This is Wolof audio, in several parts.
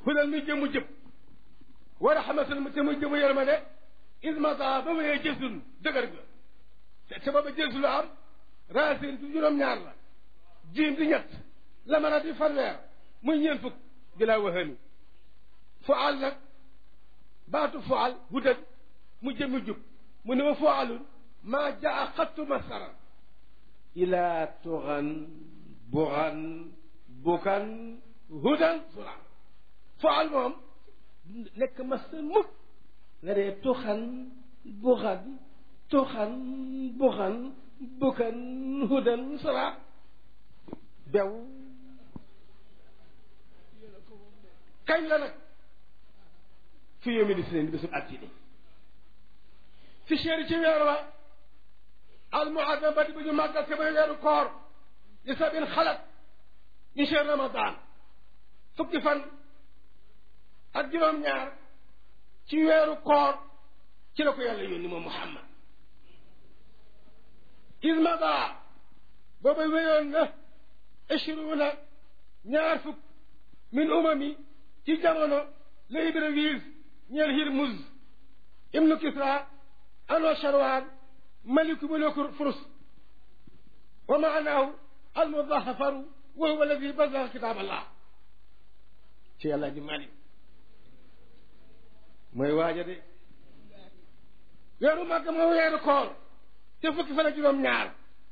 hudan mi jëmu jëb wa rahmatan te muy jëmu yërmande ismata ba wéyee jësun dëgër ga te te booba jësu lu am racine du juróom-ñaar la jiim di ñett lamara di fanweer muy ñeent fukk di laa waxani fual nag baatu fual hudan mu jëmu jub mu ne wa fualun maa jaa xattu masaran ila tuxan buxan bukan hudan sura fual moom nekk masar mukk nga dee tuxan buxan tuxan buxan bukan hudan sura bew kañ la nag fi yoomi di sineen di bésub altine fi chéri ci weer wa al muazzam ba di bu ñu màggal te mooy weeru koor li sabin xalat ñu cher ramadan fukki fan ak juróom-ñaar ci weeru koor ci la ko yàlla yónni moom muhammad ismada booba wéyoon na ishruuna ñaar fukk min umami ci jamono la Ibrawiis ñeel Hirmuz ibnu Kisra ano Sharwaan maliku muluku Furs wa maanaahu almudahafaru wa huwa alladi bazaga kitaab allah ci yàlla ji malik mooy waaja de weeru màgg moo weeru koor te fukki fan ak juróom ñaar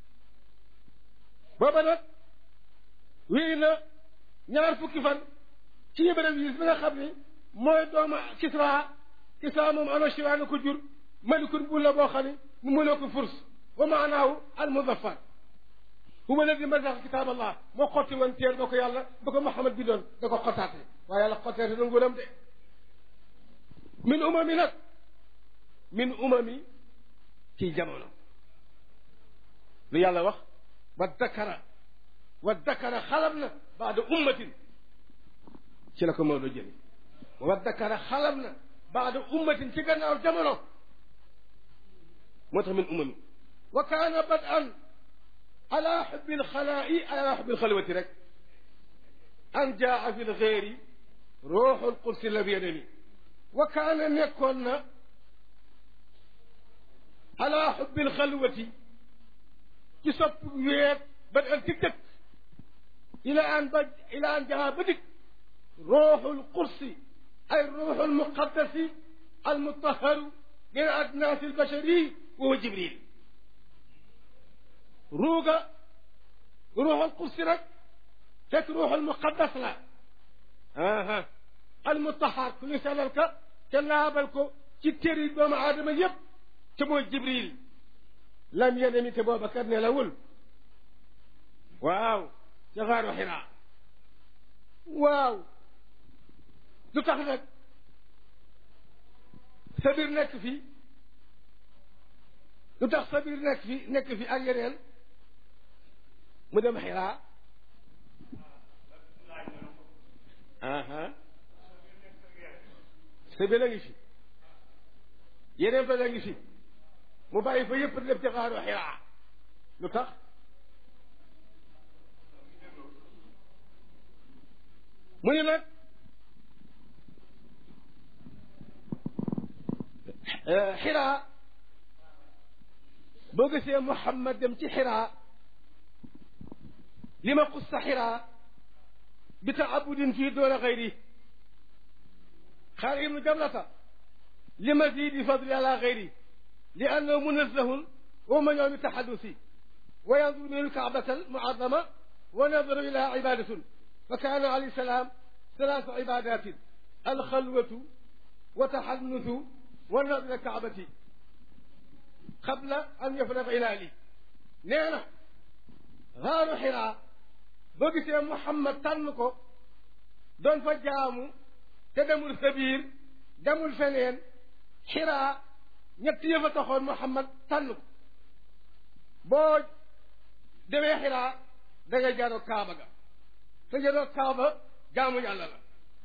booba nag wéy na ñaar fukki fan ci Ibrawiis bi nga xam ni mooy doomu Kisra Kisra moom ano Sharwaan ko jur malikun bu la boo xam ne mu mënoo ko furs wa maanaahu al muzaffar huwa alladi mazaqa kitaab allah moo xotti woon téer ba ko yàlla ba ko Muhammad bi doon da ko xottaate waaye yàlla xotteete na nguuram de min umami nag min umami ci jamono lu yàlla wax wa dakara wa dakara xalab na baada ummatin ci la ko Maodo jëli wa dakara xalab na baada ummatin ci gannaaw jamono moo tax min umami wa kaana badan ala xubbi lxalaa'i ala xubbi lxalwati rek an jaa fi lxeeri ruuxu lqudsi lam yadani wa kaana nekkoon na ala xubbi lxalwati ci sopp weet ba an ci dëkk ila an ba ila an jaa ba dikk ruuxu lqudsi ay ruuxu lmuqaddasi almutaharu min adnaasi albashari wa huwa jibril ruuga ruuxul qudsi rek fekk ruuxul muqaddas la aha almutahar ku ñu sellal ka te laabal ko ci téri doomu aadama yépp te mooy jibril lam yenemi te booba kat ne la wul waaw ca xaaru xiraa waaw lu tax nag sabir nekk fi lu tax sabir nekk fi nekk fi ak yeneen mu dem xiraa aha sabir a ngi fi yeneen fa la ngi fi mu bàyyi fa yëpp def ci xaaru xiraa lu tax mu ni nag xiraa boo gisee Muhammad dem ci xiraa li ma xussa xiraa bi taabudin fii doona xayri xaar ibnu jamlata li mazidi fadli ala xayri li annahu munazzahun wa man yowmi taxadusi wa yanzuru min alkaabata almuazama wa nadaru ila ibadatun fa kaana alayhi salaam salaasu ibadatin alxalwatu wa taxannusu wa nadru ila kaabati qabla an yafraga ilaali nee na xaaru xiraa boo gisee Muhammad tànn ko doon fa jaamu te demul sabiir demul feneen xiraa ñett yëf a taxoon Muhammad tànn ko boo demee xiraa da ngay jaaroo Kaaba ga te jaaroo Kaaba jaamu yàlla la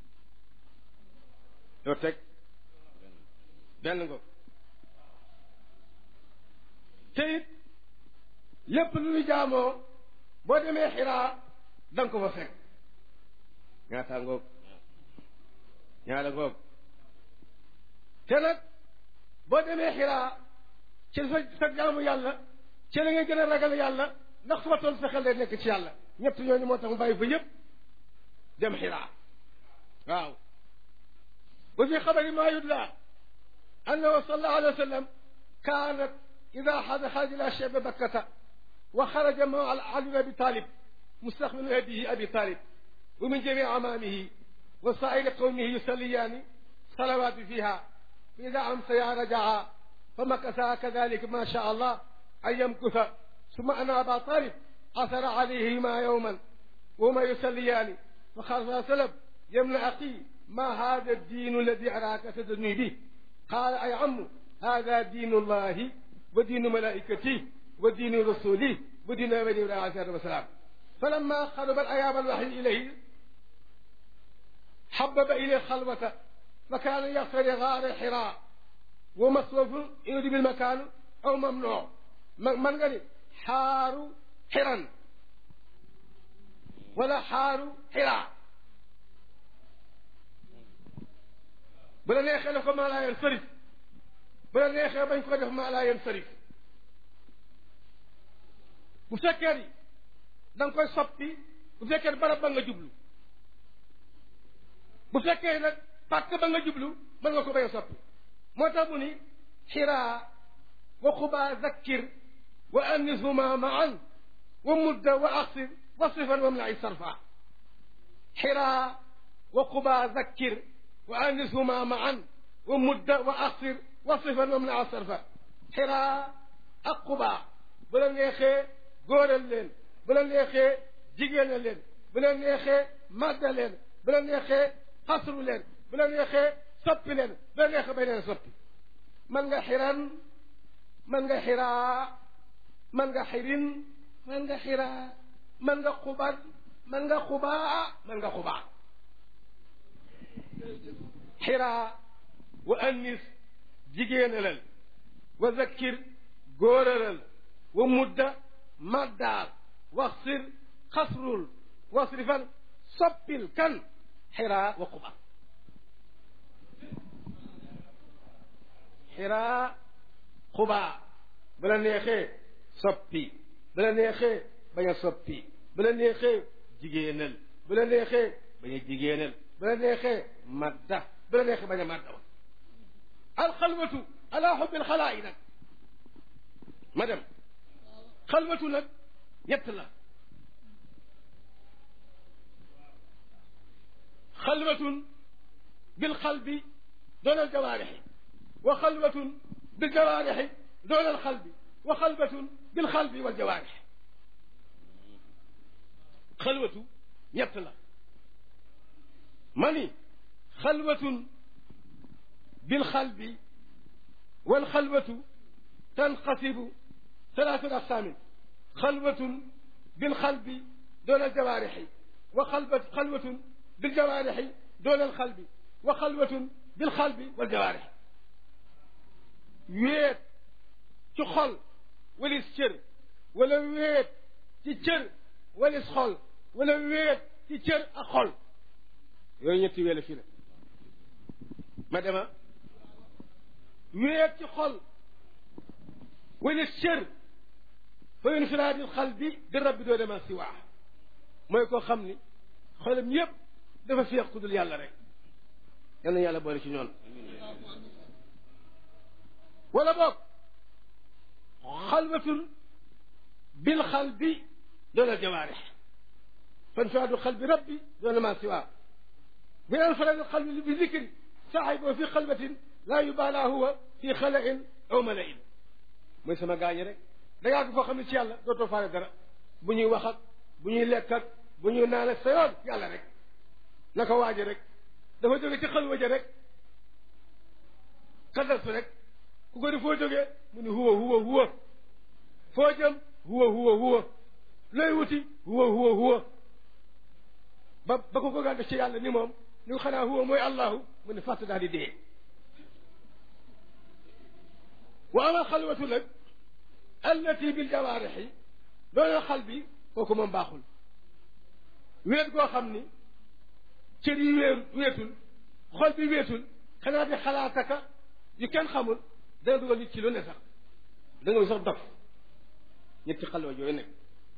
yoo teg benn ngo te it lépp lu ñu jaamoo boo demee xiraa da nga ko fa fekk ñaata ngoog ñaara ngoog te nag boo demee xiraa ci sa sa jaamu yàlla ci la ngay gën a ragal yàlla ndax fu ma toll sa xel day nekk ci yàlla ñett ñooñu moo tax mu bàyyi fa yëpp dem xiraa waaw wa fi xabari maa yudla annahu sallallahu alayhi wa sallam kaanat ida xada xaraja ila chebe bakkata wa xaraja maa ali bin abi talib mustaqbilu abihi abi talib wa min jami amaamihi wa saa'iri qawmihi yusalliyaani salawaati fiha fa ida amsaya rajaa fa makasa kadalika ma sha allah an yamkusa ثم أن أبا طالب أثر عليهما يوما وهما يصليان فقال صلى الله عليه وسلم يا ابن أخي ما هذا الدين الذي أراك تدني به قال أي عم هذا دين الله ودين ملائكته ودين رسوله ودين نبي الله عليه الصلاة والسلام فلما قرب الأيام الوحي إليه حبب إليه الخلوة فكان يغفر غار حراء ومصروف يريد بالمكان أو ممنوع من قال xaaru xiran wala xaaru xiraa bu la neexee def ko maa laa yeen sarif bu la neexee bañ ko def maa laa yeen sarif bu fekkee ni da nga koy soppi bu fekkee ni barab ba nga jublu bu fekkee nag pàkk ba nga jublu mën nga ko bañ a soppi moo tax mu ni xiraa wa xubaa zakkir وأنسهما معا ومد وأقصر وصفا وامنع صرفا حراء وقبى ذكر وأنسهما معا ومد وأقصر وصفا وامنع صرفا حراء أقبى بلا نيخي غور اللين بلا نيخي جيجين اللين بلا نيخي مد اللين بلا نيخي قصر اللين بلا نيخي صب اللين بلا نيخي بين صب من حران من حراء man nga xirin man nga xiraa man nga xubar man nga xubaa man nga xubaa xiraa wa annis jigéenalal wa zakkir góoralal wa mudda maddaal waxsir xasrul wasrifan soppil kan xiraa wa xuba xiraa xubaa bu la neexee soppi bu la neexee bañ a soppi bu la neexee jigéenal bu la neexee bañ a jigéenal bu la neexee madda bu la neexee bañ a madda wa alxalwatu ala xubbil xalaa yi nag ma dem xalwatu nag ñett la xalwatun bil xalbi doon al jawaarixi wa xalwatun bil jawaarixi doon al xalbi وخلبة بالقلب والجوارح خلوة يطلع ماني خلوة بالقلب والخلوة تنقسم ثلاثة أقسام خلوة بالقلب دون الجوارح وخلوة خلوة بالجوارح دون القلب وخلوة بالقلب والجوارح ويت تخل walis cër wala wéet ci cër walis xol wala wéet ci cër ak xol yooyu ñetti wéela fii la ma dema wéet ci xol walis cër fa infiraadil xal bi di rabbi doo dema si waa mooy koo xam ni xolam yépp dafa féex ku dul yàlla rek yal na yàlla boole ci ñoon wala boog xalwatun bil xalbi doon al jawaarix fanfiraadu xalbi rabbi doon ma siwaa bi infiraadu xalbi bi zikri saaxiboo fi xalwatin laa yubaalaa huwa fi xalain aw malain mooy sama gaañi rek da ngaa ko foo xam ne ci yàlla dootoo faale dara bu ñuy wax ak bu ñuy lekk ak bu ñuy naan ak sa yoon yàlla rek na ko waaje rek dafa jóge ci xalwa ja rek xadartu rek ku ko di foo jógee mu ni huwa huwa huwa foo jëm huwa huwa huwa looy wuti huwa huwa huwa ba ba ko bëggaan def ci yàlla ni moom ni ko xanaa huwa mooy allahu mu ne fàtt daal di dee wa ama xalwatu nag allati bil jawaarixi doona xal bi kooku moom baaxul wéet goo xam ni cër yi wéer wéetul xol bi weetul xanaa di xalaataka yu kenn xamul dana dugal nit ci lu ne sax da nga sax dof ñetti xalwa yooyu nekk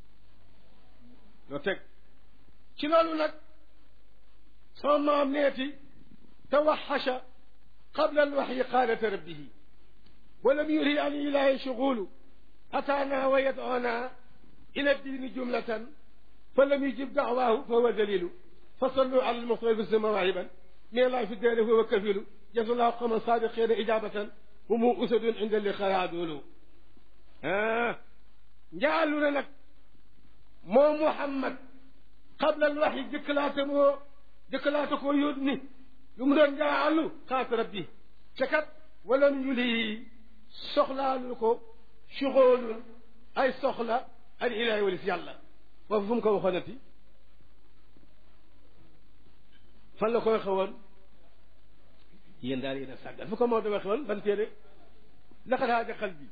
loo teg ci loolu nag sama maam neeti tawaxasha qabla alwaxyi qaalata rabbihi walam yuri an ilahi shughulu ataana wa yad'una ila diini jumlatan falam yujib da'waahu fahuwa dalilu fasallu ala almuxtafi mawaahiban min allahi fi daari huwa kafilu jasallahu qawman saadiqina ijabatan humu usadun inda liqaa adulu njaalu na nag moo Muhammad qabla alwaxyi jëkkalaate moo jëkkalaate koo yónni lu mu doon njaalu xaat rabbi te kat walam yuli soxlaalu ko suxoolul ay soxla al ilahi walis yàlla foofu fu mu ko waxoonati fan la ko waxe woon yéen daal yéen a sàggal fu ko moo da waxe woon ban téere laqad haaja qalbi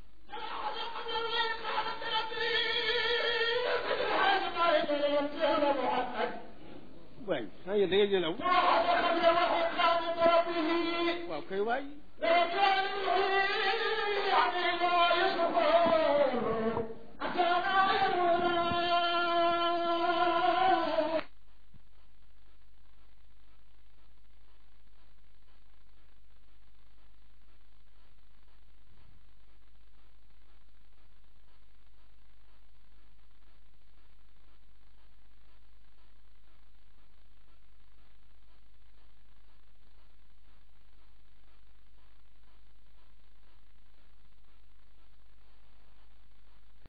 waay xanaa yéen da ngeen nelaw waaw kay waay أتانا